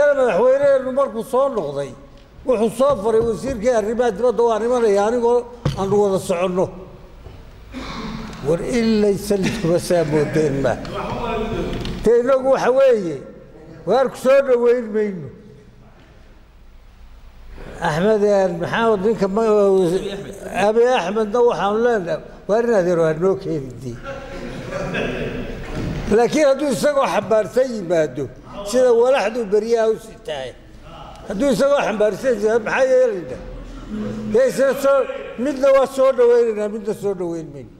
dabeedna madaxweyneheenu markuu soo noqday wuxuu soo faray wasiirkii arrimaha dibadda waa nimanaya anigoo aanu wada soconno war ilay salidkuba saa moodeen ma dee innagu waxa weeye waarku soo dhoweyn mayno axmed maxamed ninka abi axmedna waxaanu leenahay waar in adeer waa noo keenidii laakiin hadduu isagoo xambaarsan yimaado sida walaxduu beryaha u sitaay hadduu isagoo xambaarsan yimaado maxaa yeelayna dee isna soo midna waa soo dhaweynaynaa midna soo dhaweyn mayno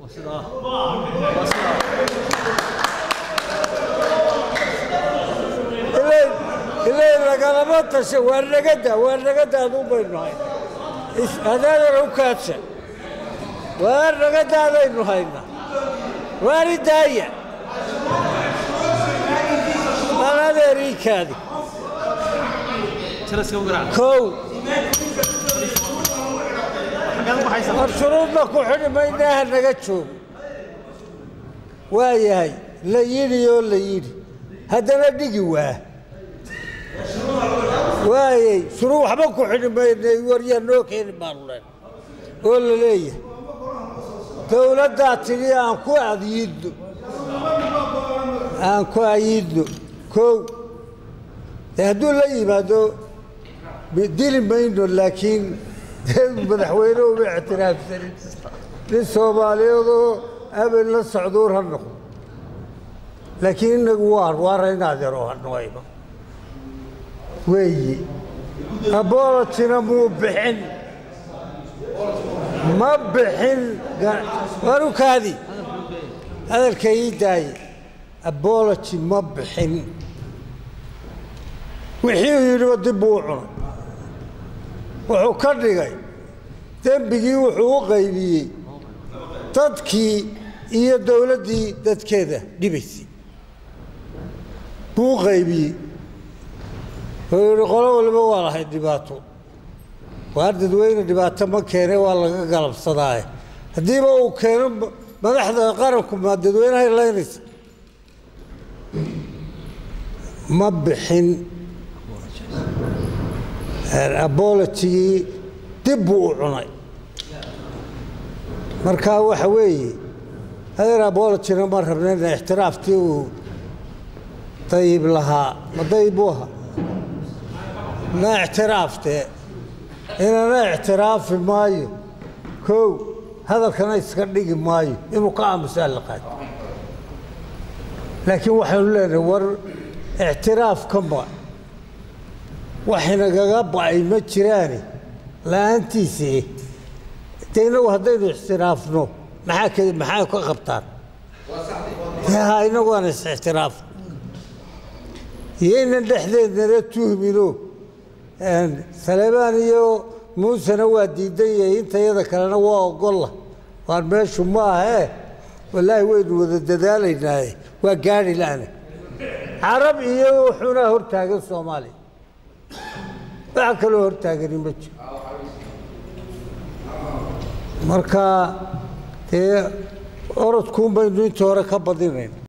ilay lagalama tasha waa nagada waa nagada aduu baynu hay adaadana u kaadsha waa nagadaadaynu haynaa waani daaya aan adeeriikaadi kow war shuruudna ku xidhi maynaaha naga joogo waa yahay la yidhi oo la yidhi haddana dhigi waa waayey shuruu waxba ku xidhi maynay waryaa noo keeni baanu leen oo la leeyahay dowladdaa tidhi aan ku adyidno aan ku ayidno kow dee hadduu la yimaado dili mayno laakiin madaxweyne uma ictiraafsanin nin soomaaliyeedoo abel la socduur ha noqdo laakiin inagu waar waara in adeero hanooyno weeye abolotina muu bixin ma bixin warukaadi hadalka ii daaye abology ma bixin wixii uu yidhiba dib buu u cunay wuxuu ka dhigay dembigii wuxuu u qaybiyey dadkii iyo dowladdii dadkeeda dhibaysay buu u qaybiyey wuxuu yidhi qolo waliba waa lahayd dhibaato waar dadweyne dhibaato ma keene waa laga galabsadaaye haddiiba uu keeno madaxda qaranku ma dadweynahay laynaysa ma bixin abolotigii dib buu u cunay marka waxa weeye adeer abolotina ma rabnayna ixtiraaftii uu dayib lahaa ma dayib buu ahaa na ictiraaftee inana ictiraafi maayo kow hadalkana iska dhigi maayo inuu ka aamusaa la qaado laakiin waxaynu leenahay war ictiraafka ma waxinagaga ba'ay ma jiraane la-aantiisii de inagu haddaynu ixtiraafno maxaa k maxaa ka qabtaan ha inagu aan is-ixtiraafno iyaynan dhexdeednana tuhmino saleebaan iyo muusena waa diidan yahay intayada kalena waa ogolla waan meeshu ma ahee wallaahi waynu wada dadaalaynaaye waa gaari la'ana carab iyo wuxuunaa hortaagan soomaaliya waxa kaloo hortaagani ma jiro marka dee orodkuun baynu intii hore ka badinayn